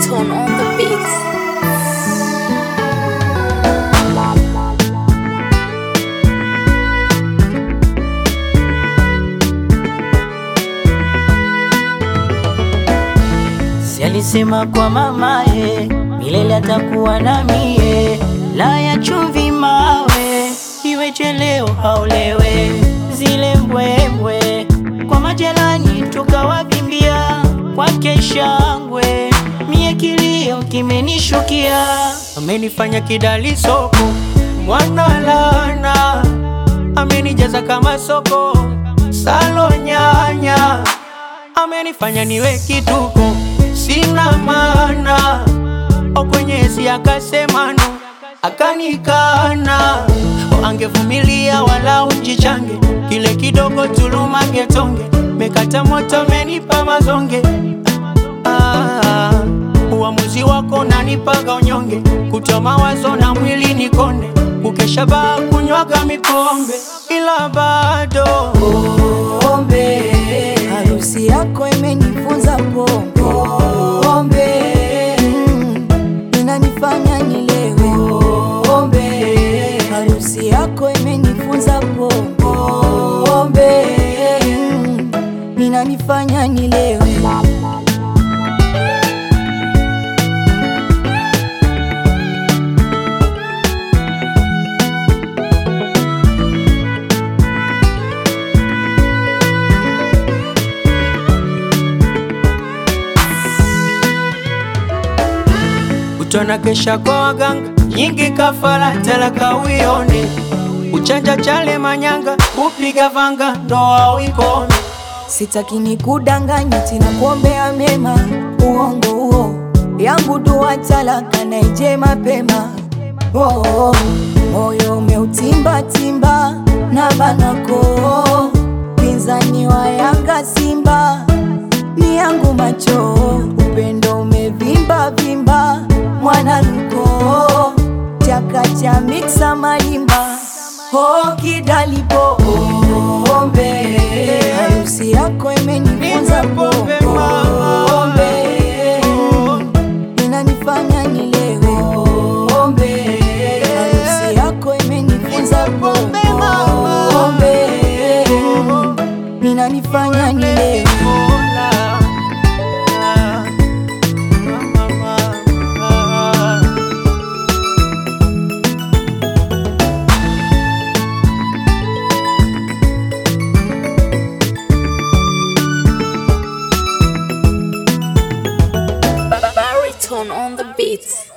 Baritone on the beat. Si alisema kwa mamaye milele atakuwa na mie, la ya chumvi mawe, iweje leo haolewe, zile mbwembwe kwa majelani tukawavimbia, kwake shangwe, mie kilio kimenishukia, amenifanya kidali soko, mwana lana amenijaza kama soko, salo nyanya amenifanya niwe kituko, sina maana o kwenye esi akasemano akanikana, o angevumilia wala unjichange, kile kidogo tulumange tonge, mekata moto menipa mazonge ah, uamuzi wako nanipaga unyonge, kutoa mawazo na mwili nikonde, kukesha baa kunywaga mipombe, ila bado pombe harusi yako imenifunza pombe pombe mm, inanifanya nilewe pombe harusi yako imenifunza pombe pombe mm, inanifanya nilewe Utona kesha kwa waganga nyingi kafara talaka uione uchanja chale manyanga upiga vanga ndoa uikome Sitaki ni kudanganya tena kuombea mema, uongo huo yangu dua talaka na ije mapema. Oh, oh, moyo umeutimba timba na banako, pinzani wa Yanga Simba ni yangu macho, upendo umevimba vimba, mwana luko chaka cha miksa malimba oh, kidalipo pombe harusi yako imenifunza Pombe, mama. pombe mm, inanifanya nilewe pombe harusi yako imenifunza pombe pombe mm, inanifanya nilewe Mola. Ah, mama, ah. Baritone on the beat.